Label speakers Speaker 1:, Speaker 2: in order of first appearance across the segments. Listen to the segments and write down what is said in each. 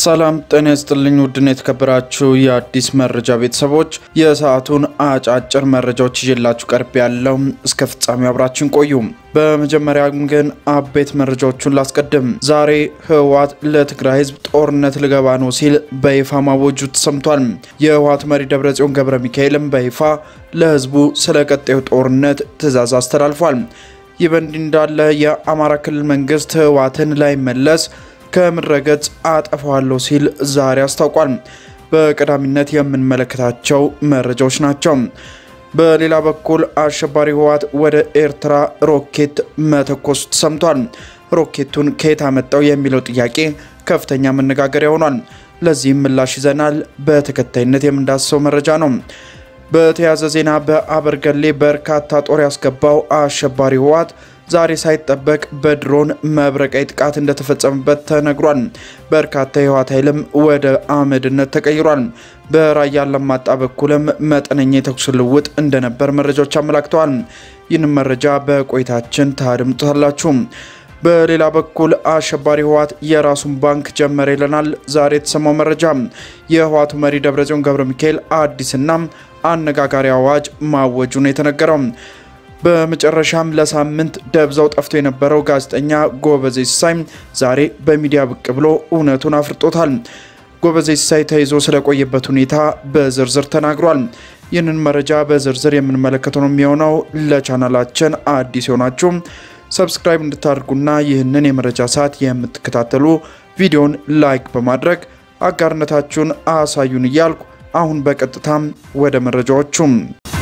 Speaker 1: ሰላም ጤና ይስጥልኝ። ውድን የተከበራችሁ የአዲስ መረጃ ቤተሰቦች የሰዓቱን አጫጭር መረጃዎች ይዤላችሁ ቀርብ ያለው እስከ ፍጻሜ አብራችን ቆዩ። በመጀመሪያ ግን አበይት መረጃዎቹን ላስቀድም። ዛሬ ህወሓት ለትግራይ ህዝብ ጦርነት ልገባ ነው ሲል በይፋ ማወጁ ተሰምቷል። የህወሓት መሪ ደብረጽዮን ገብረ ሚካኤልም በይፋ ለህዝቡ ስለ ቀጣዩ ጦርነት ትዕዛዝ አስተላልፏል። ይህ በእንዲህ እንዳለ የአማራ ክልል መንግስት ህወሓትን ላይመለስ ከምድረገጽ አጠፋዋለሁ ሲል ዛሬ አስታውቋል። በቀዳሚነት የምንመለከታቸው መረጃዎች ናቸው። በሌላ በኩል አሸባሪ ህወሓት ወደ ኤርትራ ሮኬት መተኮሱ ተሰምቷል። ሮኬቱን ከየት አመጣው የሚለው ጥያቄ ከፍተኛ መነጋገሪያ ሆኗል። ለዚህም ምላሽ ይዘናል። በተከታይነት የምንዳስሰው መረጃ ነው። በተያያዘ ዜና በአበርገሌ በርካታ ጦር ያስገባው አሸባሪ ህወሓት ዛሬ ሳይጠበቅ በድሮን መብረቃዊ ጥቃት እንደተፈጸመበት ተነግሯል። በርካታ የህወሓት ኃይልም ወደ አመድነት ተቀይሯል። በራያ አላማጣ በኩልም መጠነኛ የተኩስ ልውውጥ እንደነበር መረጃዎች አመላክተዋል። ይህንም መረጃ በቆይታችን ታድምጡታላችሁ። በሌላ በኩል አሸባሪ ህወሓት የራሱን ባንክ ጀመረ ይለናል ዛሬ የተሰማው መረጃ። የህወሓቱ መሪ ደብረጽዮን ገብረ ሚካኤል አዲስና አነጋጋሪ አዋጅ ማወጁ ነው የተነገረው። በመጨረሻም ለሳምንት ደብዛው ጠፍቶ የነበረው ጋዜጠኛ ጎበዜ ሲሳይ ዛሬ በሚዲያ ብቅ ብሎ እውነቱን አፍርጦታል። ጎበዜ ሲሳይ ተይዞ ስለቆየበት ሁኔታ በዝርዝር ተናግሯል። ይህንን መረጃ በዝርዝር የምንመለከተው ነው የሚሆነው። ለቻናላችን አዲስ የሆናችሁ ሰብስክራይብ እንድታደርጉና ይህንን የመረጃ ሰዓት የምትከታተሉ ቪዲዮን ላይክ በማድረግ አጋርነታችሁን አሳዩን እያልኩ አሁን በቀጥታም ወደ መረጃዎቹም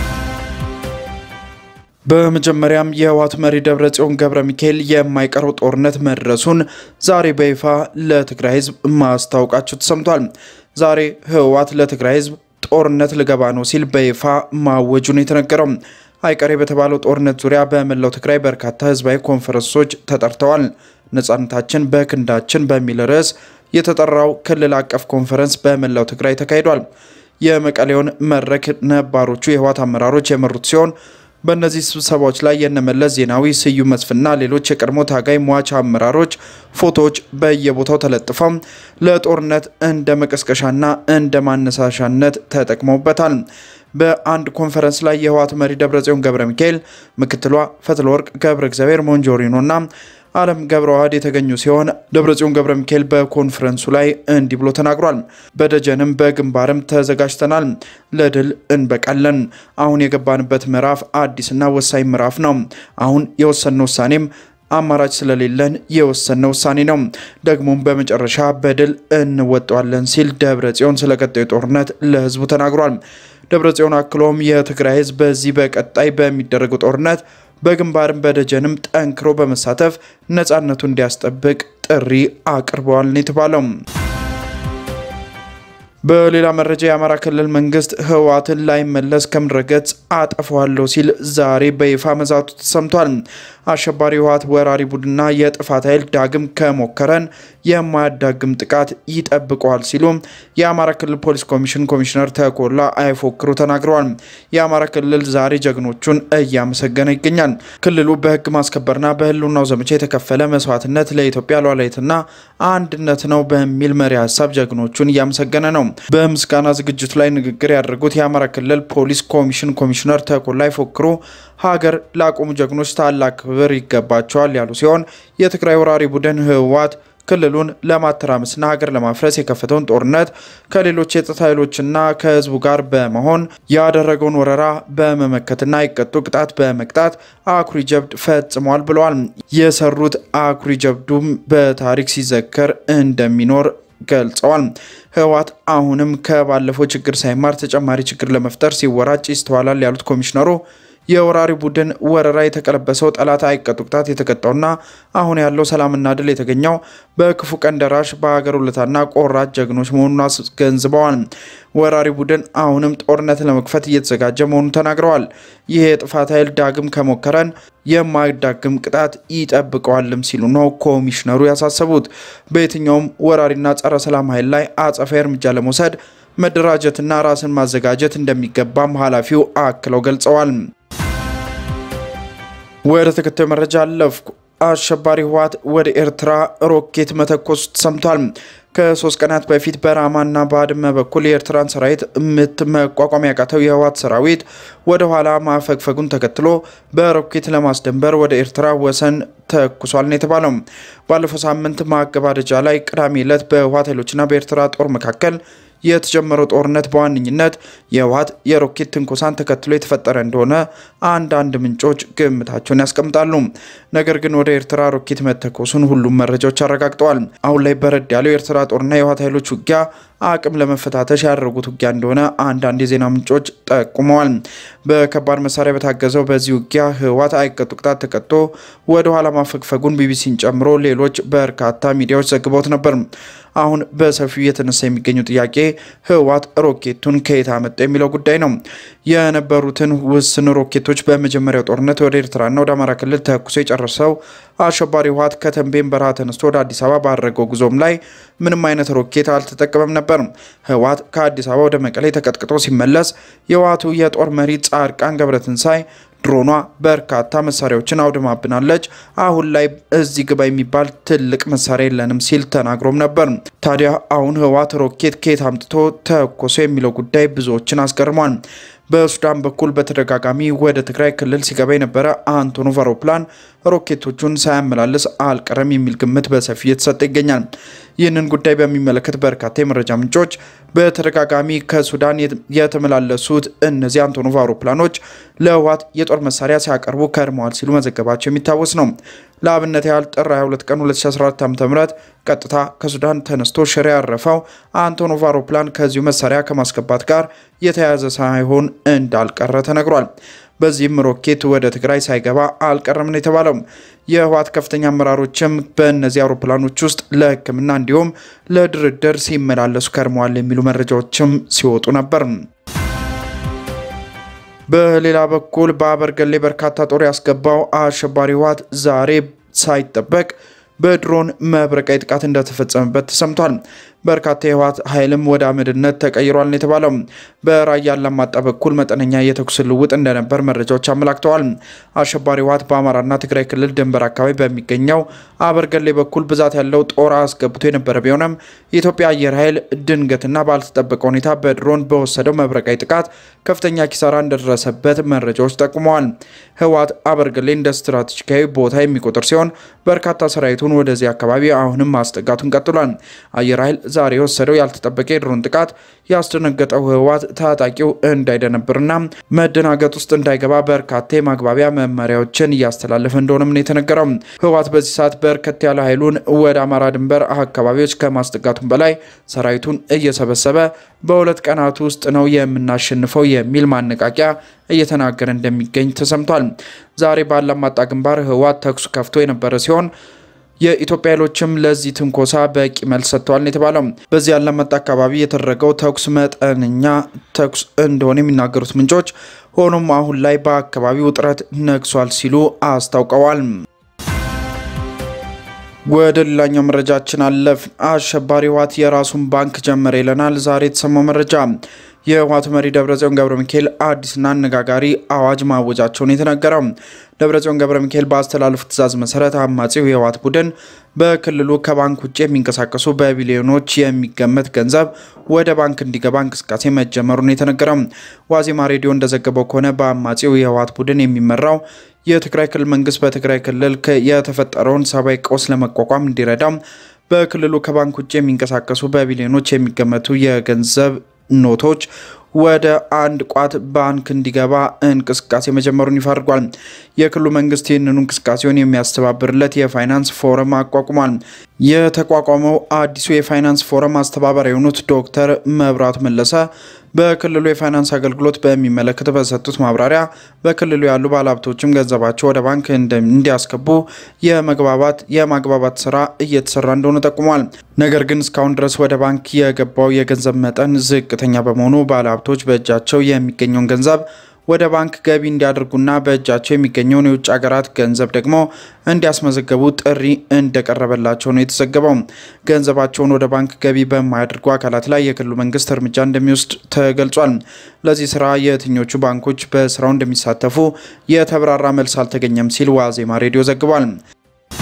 Speaker 1: በመጀመሪያም የህወሓት መሪ ደብረጽዮን ገብረ ሚካኤል የማይቀረው ጦርነት መድረሱን ዛሬ በይፋ ለትግራይ ህዝብ ማስታወቃቸው ተሰምቷል። ዛሬ ህወሓት ለትግራይ ህዝብ ጦርነት ልገባ ነው ሲል በይፋ ማወጁ ነው የተነገረው። አይቀሬ በተባለው ጦርነት ዙሪያ በመላው ትግራይ በርካታ ህዝባዊ ኮንፈረንሶች ተጠርተዋል። ነጻነታችን በክንዳችን በሚል ርዕስ የተጠራው ክልል አቀፍ ኮንፈረንስ በመላው ትግራይ ተካሂዷል። የመቀሌውን መድረክ ነባሮቹ የህወሓት አመራሮች የመሩት ሲሆን በእነዚህ ስብሰባዎች ላይ የነመለስ ዜናዊ፣ ስዩም መስፍንና ሌሎች የቀድሞ ታጋይ ሟች አመራሮች ፎቶዎች በየቦታው ተለጥፈው ለጦርነት እንደ መቀስቀሻና እንደ ማነሳሻነት ተጠቅመውበታል። በአንድ ኮንፈረንስ ላይ የህወሓት መሪ ደብረጽዮን ገብረ ሚካኤል፣ ምክትሏ ፈትለወርቅ ገብረ እግዚአብሔር ሞንጆሪኖና አለም ገብረ ዋህድ የተገኙ ሲሆን ደብረጽዮን ገብረ ሚካኤል በኮንፈረንሱ ላይ እንዲህ ብሎ ተናግሯል። በደጀንም በግንባርም ተዘጋጅተናል፣ ለድል እንበቃለን። አሁን የገባንበት ምዕራፍ አዲስና ወሳኝ ምዕራፍ ነው። አሁን የወሰንነው ውሳኔም አማራጭ ስለሌለን የወሰነ ውሳኔ ነው። ደግሞም በመጨረሻ በድል እንወጣዋለን ሲል ደብረጽዮን ስለ ቀጣዩ ጦርነት ለህዝቡ ተናግሯል። ደብረጽዮን አክሎም የትግራይ ህዝብ በዚህ በቀጣይ በሚደረገው ጦርነት በግንባርም በደጀንም ጠንክሮ በመሳተፍ ነፃነቱ እንዲያስጠብቅ ጥሪ አቅርበዋል ነው የተባለው። በሌላ መረጃ የአማራ ክልል መንግስት ህወሓትን ላይመለስ ከምድረገጽ አጠፋዋለሁ ሲል ዛሬ በይፋ መዛቱ ተሰምቷል። አሸባሪ ህወሓት ወራሪ ቡድንና የጥፋት ኃይል ዳግም ከሞከረን የማያዳግም ጥቃት ይጠብቀዋል ሲሉ የአማራ ክልል ፖሊስ ኮሚሽን ኮሚሽነር ተኮላ አይፎክሩ ተናግረዋል። የአማራ ክልል ዛሬ ጀግኖቹን እያመሰገነ ይገኛል። ክልሉ በህግ ማስከበርና በህልውናው ዘመቻ የተከፈለ መስዋዕትነት ለኢትዮጵያ ሉዓላዊነትና አንድነት ነው በሚል መሪ ሀሳብ ጀግኖቹን እያመሰገነ ነው። በምስጋና ዝግጅቱ ላይ ንግግር ያደረጉት የአማራ ክልል ፖሊስ ኮሚሽን ኮሚሽነር ተኮላ አይፎክሩ ሀገር ላቆሙ ጀግኖች ታላቅ ክብር ይገባቸዋል ያሉ ሲሆን የትግራይ ወራሪ ቡድን ህወሓት ክልሉን ለማተራመስና ሀገር ለማፍረስ የከፈተውን ጦርነት ከሌሎች የጸጥታ ኃይሎችና ከህዝቡ ጋር በመሆን ያደረገውን ወረራ በመመከትና የቀጡ ቅጣት በመቅጣት አኩሪ ጀብድ ፈጽሟል ብለዋል። የሰሩት አኩሪ ጀብዱም በታሪክ ሲዘከር እንደሚኖር ገልጸዋል። ህወሓት አሁንም ከባለፈው ችግር ሳይማር ተጨማሪ ችግር ለመፍጠር ሲወራጭ ይስተዋላል ያሉት ኮሚሽነሩ የወራሪ ቡድን ወረራ የተቀለበሰው ጠላት አይቀጡ ቅጣት የተቀጣውና አሁን ያለው ሰላምና ድል የተገኘው በክፉ ቀን ደራሽ በሀገር ውለታና ቆራጥ ጀግኖች መሆኑን አስገንዝበዋል። ወራሪ ቡድን አሁንም ጦርነት ለመክፈት እየተዘጋጀ መሆኑን ተናግረዋል። ይህ የጥፋት ኃይል ዳግም ከሞከረን የማይዳግም ቅጣት ይጠብቀዋልም ሲሉ ነው ኮሚሽነሩ ያሳሰቡት። በየትኛውም ወራሪና ጸረ ሰላም ኃይል ላይ አጸፋዊ እርምጃ ለመውሰድ መደራጀትና ራስን ማዘጋጀት እንደሚገባም ኃላፊው አክለው ገልጸዋል። ወደ ተከታዩ መረጃ አለፍኩ። አሸባሪ ህወሓት ወደ ኤርትራ ሮኬት መተኮሱ ተሰምቷል። ከሶስት ቀናት በፊት በራማና ባድመ በኩል የኤርትራን ሰራዊት ምት መቋቋም ያቃተው የህወሓት ሰራዊት ወደ ኋላ ማፈግፈጉን ተከትሎ በሮኬት ለማስደንበር ወደ ኤርትራ ወሰን ተኩሷል ነው የተባለው። ባለፈው ሳምንት ማገባደጃ ላይ ቅዳሜ ዕለት በህወሓት ኃይሎችና በኤርትራ ጦር መካከል የተጀመረው ጦርነት በዋነኝነት የህወሓት የሮኬት ትንኮሳን ተከትሎ የተፈጠረ እንደሆነ አንዳንድ ምንጮች ግምታቸውን ያስቀምጣሉ። ነገር ግን ወደ ኤርትራ ሮኬት መተኮሱን ሁሉም መረጃዎች አረጋግጠዋል። አሁን ላይ በረድ ያለው የኤርትራ ጦርና የህወሓት ኃይሎች ውጊያ አቅም ለመፈታተሽ ያደረጉት ውጊያ እንደሆነ አንዳንድ የዜና ምንጮች ጠቁመዋል። በከባድ መሳሪያ በታገዘው በዚህ ውጊያ ህወሓት አይቀጡ ቅጣት ተቀጥቶ ወደ ኋላ ማፈግፈጉን ቢቢሲን ጨምሮ ሌሎች በርካታ ሚዲያዎች ዘግበውት ነበር። አሁን በሰፊው እየተነሳ የሚገኘው ጥያቄ ህወሓት ሮኬቱን ከየት አመጣ የሚለው ጉዳይ ነው። የነበሩትን ውስን ሮኬቶች በመጀመሪያው ጦርነት ወደ ኤርትራና ወደ አማራ ክልል ተኩሶ የጨረሰው አሸባሪ ህወሓት ከተንቤን በረሃ ተነስቶ ወደ አዲስ አበባ ባደረገው ጉዞም ላይ ምንም አይነት ሮኬት አልተጠቀመም ነበር። ህወሓት ከአዲስ አበባ ወደ መቀሌ ተቀጥቅጦ ሲመለስ የህወሓቱ የጦር መሪ ጻድቃን ገብረትንሳኤ ድሮኗ በርካታ መሳሪያዎችን አውድማብናለች፣ አሁን ላይ እዚህ ግባ የሚባል ትልቅ መሳሪያ የለንም ሲል ተናግሮም ነበር። ታዲያ አሁን ህወሓት ሮኬት ከየት አምጥቶ ተኮሶ የሚለው ጉዳይ ብዙዎችን አስገርሟል። በሱዳን በኩል በተደጋጋሚ ወደ ትግራይ ክልል ሲገባ የነበረ አንቶኖቭ አውሮፕላን ሮኬቶቹን ሳያመላልስ አልቀረም የሚል ግምት በሰፊ እየተሰጠ ይገኛል። ይህንን ጉዳይ በሚመለከት በርካታ የመረጃ ምንጮች በተደጋጋሚ ከሱዳን የተመላለሱት እነዚህ አንቶኖቭ አውሮፕላኖች ለህወሓት የጦር መሳሪያ ሲያቀርቡ ከርመዋል ሲሉ መዘገባቸው የሚታወስ ነው። ለአብነት ያህል ጥር 22 ቀን 2014 ዓ.ም ቀጥታ ከሱዳን ተነስቶ ሽሬ ያረፈው አንቶኖቭ አውሮፕላን ከዚሁ መሳሪያ ከማስገባት ጋር የተያያዘ ሳይሆን እንዳልቀረ ተነግሯል። በዚህም ሮኬት ወደ ትግራይ ሳይገባ አልቀረም ነው የተባለው። የህወሓት ከፍተኛ አመራሮችም በእነዚህ አውሮፕላኖች ውስጥ ለሕክምና እንዲሁም ለድርድር ሲመላለሱ ከርመዋል የሚሉ መረጃዎችም ሲወጡ ነበር። በሌላ በኩል በአበርገሌ በርካታ ጦር ያስገባው አሸባሪ ህወሓት ዛሬ ሳይጠበቅ በድሮን መብረቃዊ ጥቃት እንደተፈጸመበት ተሰምቷል። በርካታ የህወሓት ኃይልም ወደ አመድነት ተቀይሯል ነው የተባለው። በራያ አላማጣ በኩል መጠነኛ የተኩስ ልውጥ እንደነበር መረጃዎች አመላክተዋል። አሸባሪ ህወሓት በአማራና ትግራይ ክልል ድንበር አካባቢ በሚገኘው አበርገሌ በኩል ብዛት ያለው ጦር አስገብቶ የነበረ ቢሆንም የኢትዮጵያ አየር ኃይል ድንገትና ባልተጠበቀ ሁኔታ በድሮን በወሰደው መብረቃዊ ጥቃት ከፍተኛ ኪሳራ እንደደረሰበት መረጃዎች ጠቁመዋል። ህወሓት አበርገሌ እንደ ስትራቴጂካዊ ቦታ የሚቆጥር ሲሆን በርካታ ሰራዊቱን ወደዚህ አካባቢ አሁንም ማስጠጋቱን ቀጥሏል። አየር ኃይል ዛሬ የወሰደው ያልተጠበቀ የድሮን ጥቃት ያስደነገጠው ህወሓት ታጣቂው እንዳይደነብርና መደናገጥ ውስጥ እንዳይገባ በርካታ የማግባቢያ መመሪያዎችን እያስተላለፈ እንደሆነም ነው የተነገረው። ህወሓት በዚህ ሰዓት በርከት ያለ ኃይሉን ወደ አማራ ድንበር አካባቢዎች ከማስጠጋቱም በላይ ሰራዊቱን እየሰበሰበ በሁለት ቀናት ውስጥ ነው የምናሸንፈው የሚል ማነቃቂያ እየተናገረ እንደሚገኝ ተሰምቷል። ዛሬ ባላማጣ ግንባር ህወሓት ተኩስ ከፍቶ የነበረ ሲሆን የኢትዮጵያ ኃይሎችም ለዚህ ትንኮሳ በቂ መልስ ሰጥተዋል የተባለው በዚህ ያላማጣ አካባቢ የተደረገው ተኩስ መጠነኛ ተኩስ እንደሆነ የሚናገሩት ምንጮች፣ ሆኖም አሁን ላይ በአካባቢው ውጥረት ነግሷል ሲሉ አስታውቀዋል። ወደ ሌላኛው መረጃችን አለፍ። አሸባሪ ህወሓት የራሱን ባንክ ጀመረ ይለናል ዛሬ የተሰማው መረጃ። የህወሓቱ መሪ ደብረጽዮን ገብረ ሚካኤል አዲስና አነጋጋሪ አዋጅ ማወጃቸውን የተነገረው ደብረጽዮን ገብረ ሚካኤል በአስተላለፉት ትዕዛዝ መሰረት አማጺው የህወሓት ቡድን በክልሉ ከባንክ ውጭ የሚንቀሳቀሱ በቢሊዮኖች የሚገመት ገንዘብ ወደ ባንክ እንዲገባ እንቅስቃሴ መጀመሩን የተነገረው ዋዜማ ሬዲዮ እንደዘገበው ከሆነ በአማጺው የህወሓት ቡድን የሚመራው የትግራይ ክልል መንግስት በትግራይ ክልል የተፈጠረውን ሰብአዊ ቀውስ ለመቋቋም እንዲረዳ በክልሉ ከባንክ ውጭ የሚንቀሳቀሱ በቢሊዮኖች የሚገመቱ የገንዘብ ኖቶች ወደ አንድ ቋት ባንክ እንዲገባ እንቅስቃሴ መጀመሩን ይፋ አድርጓል። የክልሉ መንግስት ይህንኑ እንቅስቃሴውን የሚያስተባብርለት የፋይናንስ ፎረም አቋቁሟል። የተቋቋመው አዲሱ የፋይናንስ ፎረም አስተባባሪ የሆኑት ዶክተር መብራቱ መለሰ በክልሉ የፋይናንስ አገልግሎት በሚመለከት በሰጡት ማብራሪያ በክልሉ ያሉ ባለሀብቶችም ገንዘባቸው ወደ ባንክ እንዲያስገቡ የመግባባት የማግባባት ስራ እየተሰራ እንደሆነ ጠቁሟል። ነገር ግን እስካሁን ድረስ ወደ ባንክ የገባው የገንዘብ መጠን ዝቅተኛ በመሆኑ ባለሀብቶች በእጃቸው የሚገኘውን ገንዘብ ወደ ባንክ ገቢ እንዲያደርጉና በእጃቸው የሚገኘውን የውጭ ሀገራት ገንዘብ ደግሞ እንዲያስመዘገቡ ጥሪ እንደቀረበላቸው ነው የተዘገበው። ገንዘባቸውን ወደ ባንክ ገቢ በማያደርጉ አካላት ላይ የክልሉ መንግስት እርምጃ እንደሚወስድ ተገልጿል። ለዚህ ስራ የትኞቹ ባንኮች በስራው እንደሚሳተፉ የተብራራ መልስ አልተገኘም ሲል ዋዜማ ሬዲዮ ዘግቧል።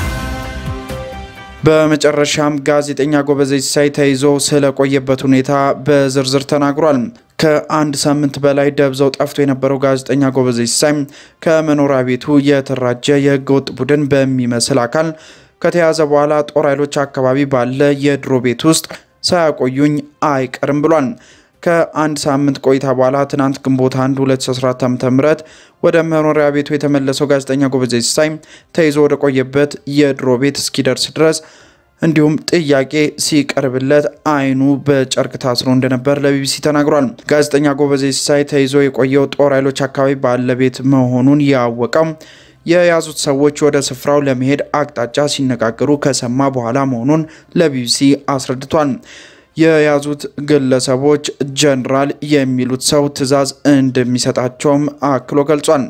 Speaker 1: በመጨረሻም ጋዜጠኛ ጎበዜ ሲሳይ ተይዞ ስለቆየበት ሁኔታ በዝርዝር ተናግሯል። ከአንድ ሳምንት በላይ ደብዛው ጠፍቶ የነበረው ጋዜጠኛ ጎበዜ ሲሳይ ከመኖሪያ ቤቱ የተራጀ የህገ ወጥ ቡድን በሚመስል አካል ከተያዘ በኋላ ጦር ኃይሎች አካባቢ ባለ የድሮ ቤት ውስጥ ሳያቆዩኝ አይቀርም ብሏል። ከአንድ ሳምንት ቆይታ በኋላ ትናንት ግንቦት 1 2014 ዓ.ም ወደ መኖሪያ ቤቱ የተመለሰው ጋዜጠኛ ጎበዜ ሲሳይ ተይዞ ወደ ቆየበት የድሮ ቤት እስኪደርስ ድረስ እንዲሁም ጥያቄ ሲቀርብለት አይኑ በጨርቅ ታስሮ እንደነበር ለቢቢሲ ተናግሯል። ጋዜጠኛ ጎበዜ ሲሳይ ተይዞ የቆየው ጦር ኃይሎች አካባቢ ባለቤት መሆኑን ያወቀው የያዙት ሰዎች ወደ ስፍራው ለመሄድ አቅጣጫ ሲነጋገሩ ከሰማ በኋላ መሆኑን ለቢቢሲ አስረድቷል። የያዙት ግለሰቦች ጀነራል የሚሉት ሰው ትዕዛዝ እንደሚሰጣቸውም አክሎ ገልጿል።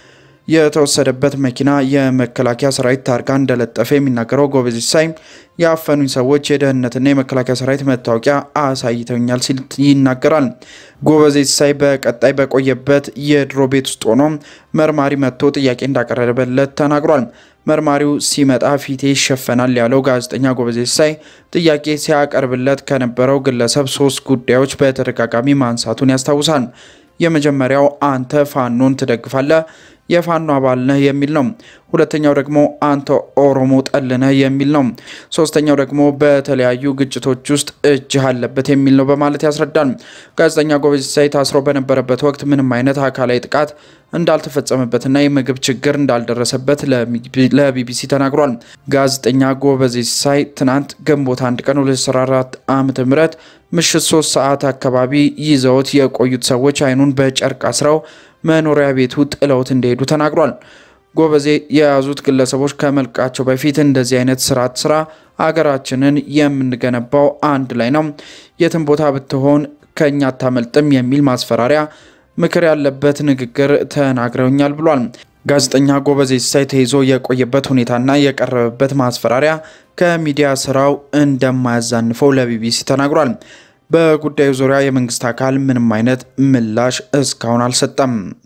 Speaker 1: የተወሰደበት መኪና የመከላከያ ሰራዊት ታርጋ እንደለጠፈ የሚናገረው ጎበዜ ሲሳይ ያፈኑኝ ሰዎች የደህንነትና የመከላከያ ሰራዊት መታወቂያ አሳይተውኛል ሲል ይናገራል። ጎበዜ ሲሳይ በቀጣይ በቆየበት የድሮ ቤት ውስጥ ሆኖ መርማሪ መጥቶ ጥያቄ እንዳቀረበለት ተናግሯል። መርማሪው ሲመጣ ፊቴ ይሸፈናል ያለው ጋዜጠኛ ጎበዜ ሲሳይ ጥያቄ ሲያቀርብለት ከነበረው ግለሰብ ሶስት ጉዳዮች በተደጋጋሚ ማንሳቱን ያስታውሳል። የመጀመሪያው አንተ ፋኖን ትደግፋለህ የፋኖ አባል ነህ የሚል ነው። ሁለተኛው ደግሞ አንተ ኦሮሞ ጠል ነህ የሚል ነው። ሶስተኛው ደግሞ በተለያዩ ግጭቶች ውስጥ እጅህ አለበት የሚል ነው በማለት ያስረዳል። ጋዜጠኛ ጎበዜ ሲሳይ ታስሮ በነበረበት ወቅት ምንም አይነት አካላዊ ጥቃት እንዳልተፈጸመበትና የምግብ ችግር እንዳልደረሰበት ለቢቢሲ ተናግሯል። ጋዜጠኛ ጎበዜ ሲሳይ ትናንት ግንቦት አንድ ቀን 2014 ዓ.ም ምሽት 3 ሰዓት አካባቢ ይዘውት የቆዩት ሰዎች አይኑን በጨርቅ አስረው መኖሪያ ቤቱ ጥለውት እንደሄዱ ተናግሯል። ጎበዜ የያዙት ግለሰቦች ከመልቃቸው በፊት እንደዚህ አይነት ስርዓት ስራ አገራችንን የምንገነባው አንድ ላይ ነው፣ የትም ቦታ ብትሆን ከእኛ አታመልጥም የሚል ማስፈራሪያ ምክር ያለበት ንግግር ተናግረውኛል ብሏል። ጋዜጠኛ ጎበዜ ሲሳይ ተይዞ የቆየበት ሁኔታና የቀረበበት ማስፈራሪያ ከሚዲያ ስራው እንደማያዛንፈው ለቢቢሲ ተናግሯል። በጉዳዩ ዙሪያ የመንግስት አካል ምንም አይነት ምላሽ እስካሁን አልሰጠም።